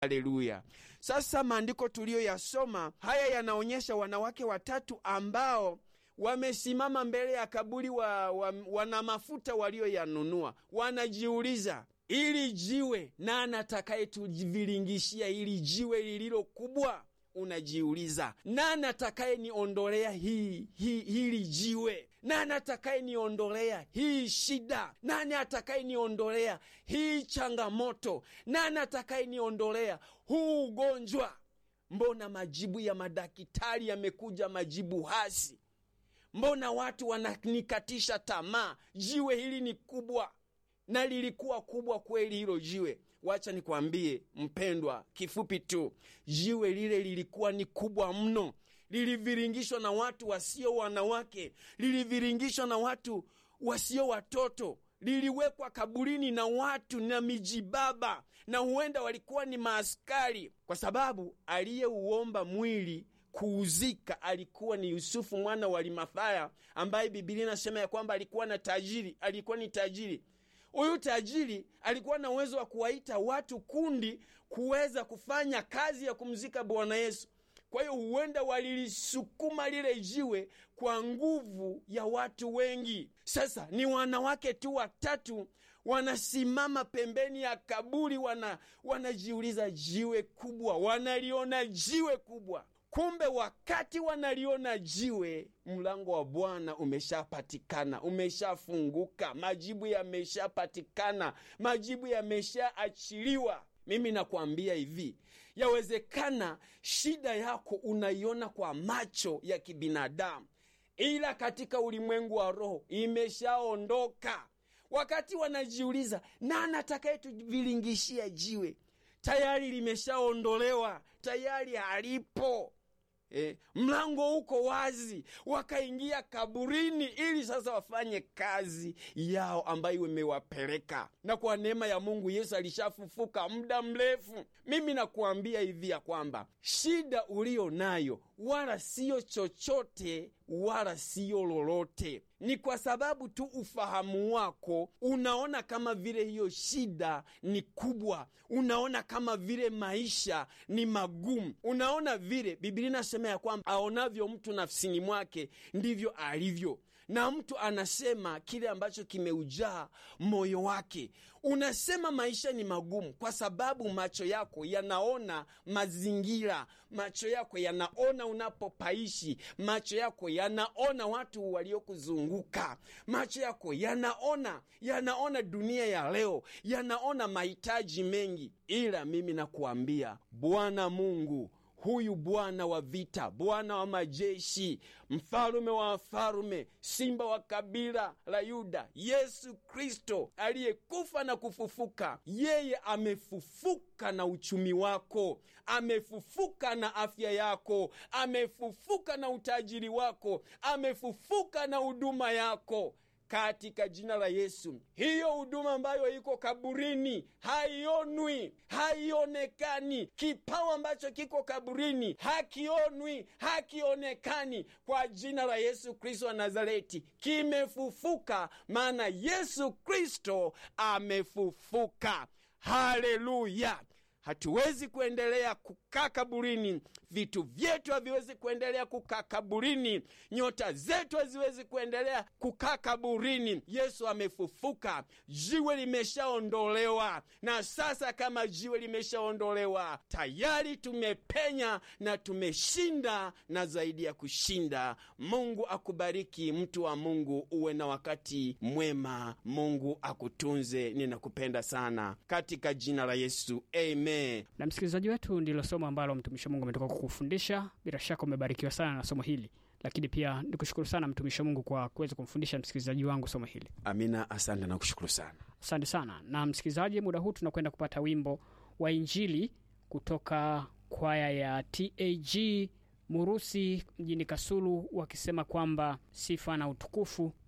Haleluya! Sasa maandiko tuliyoyasoma haya yanaonyesha wanawake watatu ambao wamesimama mbele ya kaburi wa, wa, wana mafuta walioyanunua, wanajiuliza ili jiwe nani atakayetuviringishia ili jiwe lililo kubwa? Unajiuliza, nani atakaye niondolea hii, hii, hili jiwe? Nani atakaye niondolea hii shida? Nani atakaye niondolea hii changamoto? Nani atakaye niondolea huu ugonjwa? Mbona majibu ya madaktari yamekuja majibu hasi? Mbona watu wananikatisha tamaa? Jiwe hili ni kubwa, na lilikuwa kubwa kweli hilo jiwe. Wacha nikwambie mpendwa, kifupi tu, jiwe lile lilikuwa ni kubwa mno, liliviringishwa na watu wasio wanawake, liliviringishwa na watu wasio watoto, liliwekwa kaburini na watu na mijibaba, na huenda walikuwa ni maaskari, kwa sababu aliyeuomba mwili kuuzika alikuwa ni Yusufu mwana wa Arimathaya, ambaye Bibilia inasema ya kwamba alikuwa na tajiri, alikuwa ni tajiri. Huyu tajiri alikuwa na uwezo wa kuwaita watu kundi kuweza kufanya kazi ya kumzika Bwana Yesu. Kwa hiyo huenda walilisukuma lile jiwe kwa nguvu ya watu wengi. Sasa ni wanawake tu watatu wanasimama pembeni ya kaburi, wana wanajiuliza jiwe kubwa, wanaliona jiwe kubwa. Kumbe wakati wanaliona jiwe, mlango wa Bwana umeshapatikana, umeshafunguka, majibu yameshapatikana, majibu yameshaachiliwa. Mimi nakwambia hivi, yawezekana shida yako unaiona kwa macho ya kibinadamu, ila katika ulimwengu wa roho imeshaondoka. Wakati wanajiuliza nani atakayetuvilingishia jiwe, tayari limeshaondolewa, tayari halipo. E, mlango uko wazi, wakaingia kaburini ili sasa wafanye kazi yao ambayo imewapeleka. Na kwa neema ya Mungu Yesu alishafufuka muda mrefu. Mimi nakuambia hivi ya kwamba shida uliyo nayo wala siyo chochote wala siyo lolote, ni kwa sababu tu ufahamu wako unaona kama vile hiyo shida ni kubwa, unaona kama vile maisha ni magumu, unaona vile Biblia inasema ya kwamba aonavyo mtu nafsini mwake ndivyo alivyo, na mtu anasema kile ambacho kimeujaa moyo wake. Unasema maisha ni magumu kwa sababu macho yako yanaona mazingira, macho yako yanaona unapopaishi, macho yako yanaona watu waliokuzunguka, macho yako yanaona yanaona dunia ya leo, yanaona mahitaji mengi. Ila mimi nakuambia Bwana Mungu huyu Bwana wa vita, Bwana wa majeshi, mfalume wa wafalume, simba wa kabila la Yuda, Yesu Kristo aliyekufa na kufufuka, yeye amefufuka na uchumi wako, amefufuka na afya yako, amefufuka na utajiri wako, amefufuka na huduma yako katika jina la Yesu. Hiyo huduma ambayo iko kaburini haionwi, haionekani. Kipawa ambacho kiko kaburini hakionwi, hakionekani. Kwa jina la Yesu Kristo wa Nazareti, kimefufuka, maana Yesu Kristo amefufuka. Haleluya! Hatuwezi kuendelea kukaa kaburini, vitu vyetu haviwezi kuendelea kukaa kaburini, nyota zetu haziwezi kuendelea kukaa kaburini. Yesu amefufuka, jiwe limeshaondolewa, na sasa kama jiwe limeshaondolewa, tayari tumepenya na tumeshinda, na zaidi ya kushinda. Mungu akubariki, mtu wa Mungu, uwe na wakati mwema. Mungu akutunze. Ninakupenda sana katika jina la Yesu, amen. Na msikilizaji wetu, ndilo somo ambalo mtumishi wa Mungu ametoka kukufundisha. Bila shaka umebarikiwa sana na somo hili, lakini pia nikushukuru sana mtumishi wa Mungu kwa kuweza kumfundisha msikilizaji wangu somo hili. Amina, asante na kushukuru sana. Asante sana. Na msikilizaji, muda huu tunakwenda kupata wimbo wa Injili kutoka kwaya ya TAG Murusi mjini Kasulu, wakisema kwamba sifa na utukufu